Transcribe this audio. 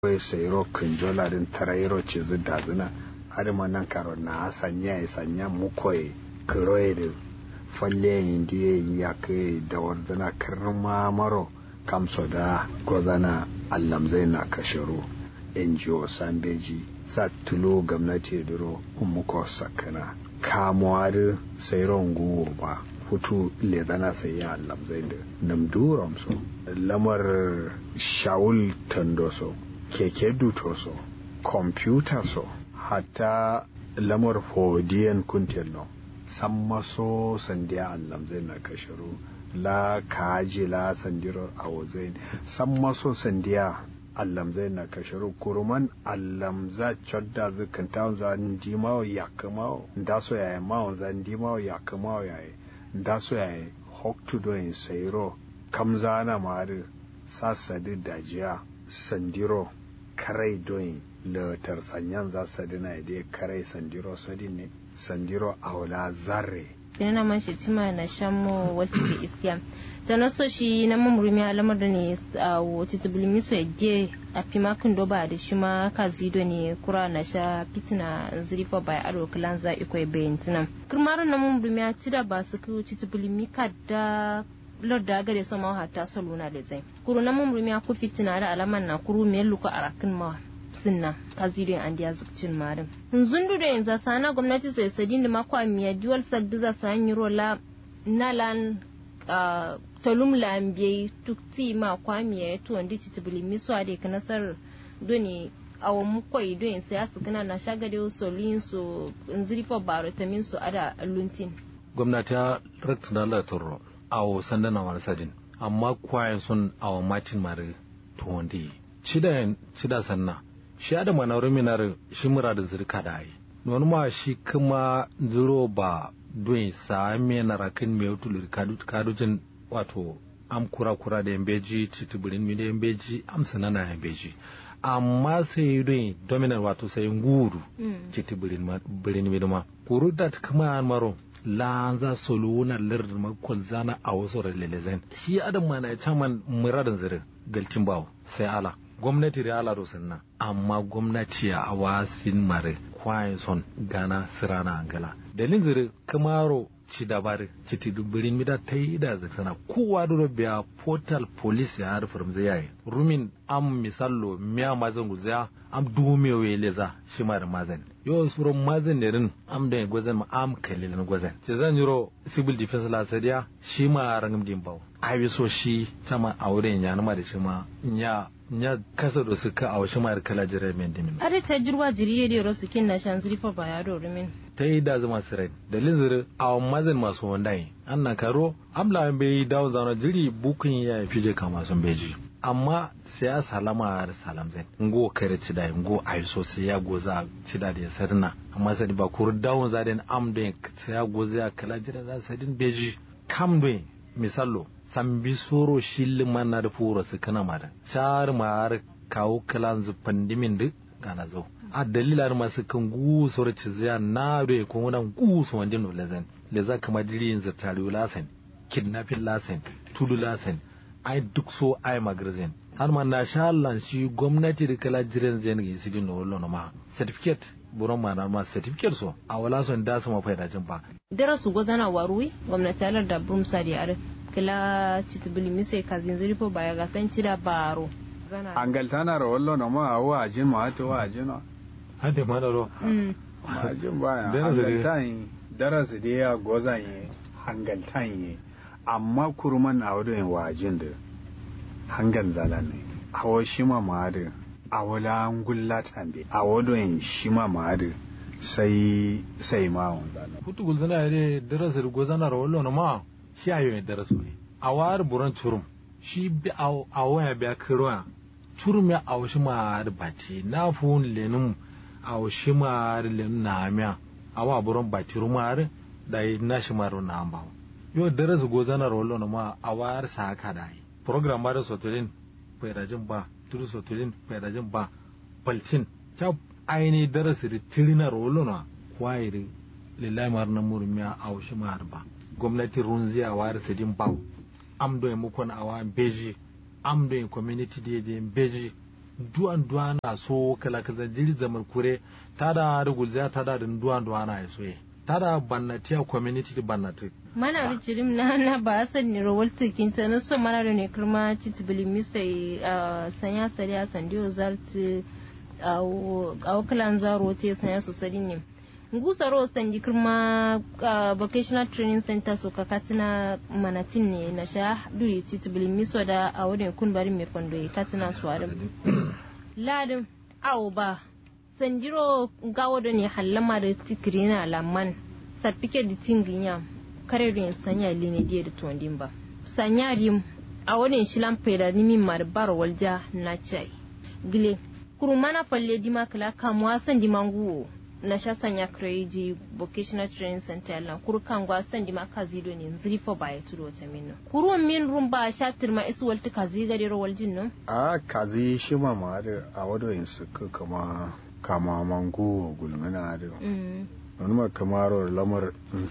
kawai sayro kunjola din tarairo ce zida zina har ma nan karo na sanya ya sanya mukoye kiroye da falle indiye ya kai da warzana karma maro kamso da gozana allamzai na kashiru ngo sambeji sa tulo gwamnati duro umuko sakana kamuwa da sayron guwo ba hutu ledana sai ya allamzai da namduram so lamar shawul tandoso keke dutoso kwamfuta so hatta lamar hodiyan kuntello san maso sandiya allam zai na kashiru la kaji la sandiro a wazain san maso sandiya allam zai na kashiru kuruman allam za chodda zikin ta za ndi mawo ya kamawo nda so yaye mawo za ndi mawo ya kamawo yaye nda so yaye hoktu doyin sayro kamza na mari sasadi dajiya sandiro karai doyin latar sanyan za su dina da karai sandiro sadin ne sandiro aula zarre ina man shi tima na shammo wata bi iskiya ta na so shi na mamurumi alamar da ne a wata tubulmi so yadda a fi makon doba da shi ma ka zido ne kura na sha fitina zirifa bai aro kilan za ikwai bayan tunan kirmarin na mamurumi a tida ba su kai wata tubulmi ka da lord da gare so ma hatta soluna da zai kuru na mamurumi a ku fitina da alaman na kuru mai luka a rakin ma sinna kazirin an diya zukcin marim zundu da yanzu sana gwamnati so sadin da mako a miya duwal sagdiza sa yi rola nalan talum lambiye tukti ma kwa miya ya tuwon di titibili miswa da ka nasar doni awon mukwai don yin siyasa kana na shagade solin so nziri fa baro tamin so ada luntin gwamnati ya rakta da Allah turo awo sandana wani sadin amma kwayan sun awo matin mare tuwon di cida cida sanna shi da manaurin minar shi mura da zirka da yi wani ma shi kuma zuro ba don sa me na rakin me wutul kadujin wato am kura kura da yambeji titubirin mi da yambeji am sanana yambeji amma sai don dominar wato sai nguru titubirin birin mi ma kuru da kuma maro lanza soluna lir makon zana a wasu ralelezen shi adam ma na caman muradin zirin galtin bawo sai ala gwamnati da ala na amma gwamnati a wasin mare kwayan son gana sirana angala dalin zire kamaro ci dabari ci ti dubirin mida ta yi da zaksana kowa da biya portal police ya harfar zai yayi rumin am misallo miya mazan guzaya am dume we leza shi mara mazan yo suron mazan ne rin am da gwazan ma am kalilin gwazan ce zan yiro civil defense la sadiya shi ma rangam din bawo ai so shi tama auren ya nama da shi ma nya nya kasa da suka a wasu mayar kala jirai mai dimin. Are ta jirwa jiriye da yaro sukin na shan zirifa ba ya dori min. Ta yi da zama sirai da linziri a mazin masu wanda yi. An na karo amla bai dawo zana jiri bukun ya fi je kama sun beji. Amma sai ya salama da salam zai. Ngo kare cida ngo a yi sosai ya goza cida da ya sarna. Amma sai ba kuru dawon zadin am da sai ya goza ya kala jira za sadin beji. Kam da misallo sambi soro shilli manna da fura su kana mada shar mar kawo kalan zufan dimin duk gana zo a dalilar masu kan gu soro ciziya na do ko wannan gu so wanda no lezen le za kama dirin zartari lasen kidnapping lasen tudu lasen ai duk so ai magazin har ma na shallan shi gwamnati da kala jiran zen gi sidin no wallo ma certificate buron ma na ma certificate so a wala son da su ma faida jin ba darasu gwazana waruwi gwamnati alar da brumsa da are kila titibili mise kazin zuripo baya ga san cida baro angaltana ro wallo no ma wa ajin ma to wa ajin no hade ma ro ajin baya angaltan darasi da ya gozan ye hangaltan ye amma kurman a wadon wa ajin da hangan zalan ne hawo shi ma ma da a wala ngulla tambe a wadon shi ma ma da sai sai ma wanzana hutu gulzana ya darasi gozana ro wallo no ma shi a yau da rasu ne a wari buran turum shi bi a waya biya kiroya turum ya a washi ma da bati na fun lenum a washi ma da lenum na amiya a wa buran bati rumar da yi na shi maro na amba yau da rasu gozana rolo na ma a wayar sa haka da yi program ba da sotolin faidajin ba turu sotolin faidajin ba baltin ta aini darasi da tirina rolo na kwairi lillahi mar na murmiya a washi ma ba gwamnati runzi a wari sidin baw am do e mukon awa beji am do e community de je beji duwan duwa na so kala kaza jiri zaman kure tada da gulza tada da duwan duwa na so ye tada bannatiya community di bannati mana da jirim na na ba san ni rawal tikin ta na so mana da ne kirma titibili misai sanya sari a sandiyo zarti a kalan zaro te sanya su sari ne ngusaro sandi kirma vocational training center so ka katina manatin ne na sha duri titibili miso da a wurin kun bari mai fondo ya katina su warin ladin awo ba sandiro gawo da ne hallama da tikiri na lamman sarfike da tingin yam karerin sanya line diya da tuwandin ba sanya rim a wurin shilan faida nimi mar bar walja na chai gile kurumana falle dima kala kamuwa san dimangu na sha sanya kreji vocational training center lan kuru kan gwa san di maka zido ne ziri fo ba ya turo ta minno kuru min rum ba sha tirma isu walti kazi gari ro waljin no a kazi shi ma ma da a wado yin su kama kama mangu gulmana da wani ma kamar lamar